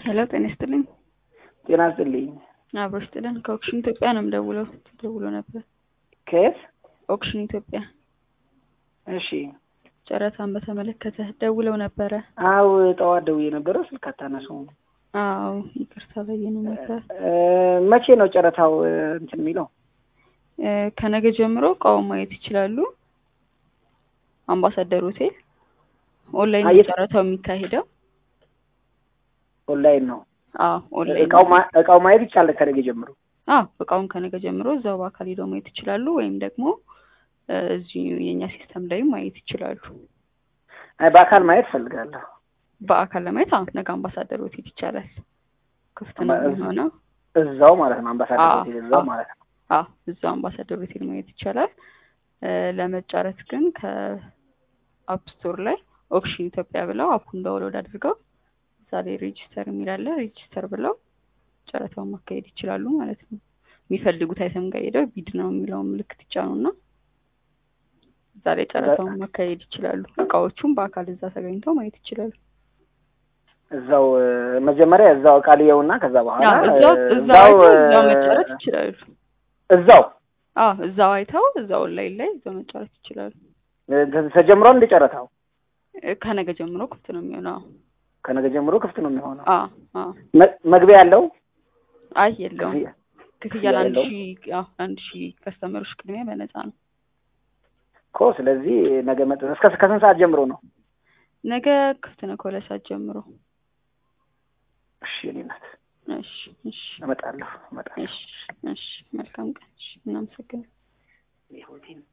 ሄሎ ጤና ይስጥልኝ። ጤና ይስጥልኝ። አብሮ ይስጥልን። ከኦክሽን ኢትዮጵያ ነው የምደውለው። ተደውሎ ነበር። ከየት? ኦክሽን ኢትዮጵያ እሺ። ጨረታን በተመለከተ ደውለው ነበረ። አው ጠዋት ደውዬ ነበረ፣ ስልክ አታነሱም። አዎ ይቅርታ በየነ ነበር። እ፣ መቼ ነው ጨረታው እ፣ እንትን የሚለው? እ፣ ከነገ ጀምሮ እቃውን ማየት ይችላሉ። አምባሳደር ሆቴል ኦንላይን አየት- ጨረታው የሚካሄደው። ኦንላይን ነው። አዎ ኦንላይን እቃው ማ- እቃው ማየት ይቻላል ከነገ ጀምሮ። አዎ እቃውን ከነገ ጀምሮ እዛው በአካል ሄደው ማየት ይችላሉ፣ ወይም ደግሞ እ፣ እዚሁ የእኛ ሲስተም ላይ ማየት ይችላሉ። አይ በአካል ማየት ፈልጋለሁ። በአካል ለማየት አሁን ነገ አምባሳደር ሆቴል ይቻላል። ክፍት ነው አምባ- የሚሆነው። እዛው ማለት ነው። አምባሳደር አዎ፣ ሆቴል እዛው አዎ። ማለት ነው። አዎ እዛው አምባሳደር ሆቴል ማየት ይቻላል። እ፣ ለመጫረት ግን ከአፕ ስቶር ላይ ኦክሽን ኢትዮጵያ ብለው አፑን ዳውንሎድ አድርገው እዛ ላይ ሬጂስተር የሚላለ ሬጂስተር ብለው ጨረታውን ማካሄድ ይችላሉ ማለት ነው። የሚፈልጉት አይተም ጋር ሄደው ቢድ ነው የሚለውን ምልክት ይጫኑና እዛ ላይ ጨረታውን ማካሄድ ይችላሉ። እቃዎቹም በአካል እዛ ተገኝተው ማየት ይችላሉ። እዛው እ፣ መጀመሪያ እዛው እቃ ልየውና ከዛ በኋላ አዎ እዛው እ፣ እዛው አይተው እዛው እ፣ መጫረት ይችላሉ። እዛው አዎ እዛው አይተው እዛው ኦንላይን ላይ እዛው መጫረት ይችላሉ። እ፣ ተ- ተጀምሯል እንደ ጨረታው እ፣ ከነገ ጀምሮ ክፍት ነው የሚሆነው። ከነገ ጀምሮ ክፍት ነው የሚሆነው። አዎ አዎ መ- መግቢያ ያለው አይ የለውም ክፍያ ክፍያ ለአንድ የለውም? ሺህ አዎ ለአንድ ሺህ ከስተመሮች ቅድሚያ በነፃ ነው። እኮ ስለዚህ ነገ መጥ እስከ ከስንት ሰዓት ጀምሮ ነው? ነገ ክፍት ነው ከሁለት ሰዓት ጀምሮ። እሺ እኔ ናት እሺ እሺ እመጣለሁ እመጣለሁ። እሺ እሺ መልካም ቀን። እሺ እናመሰግናለን። ይሁን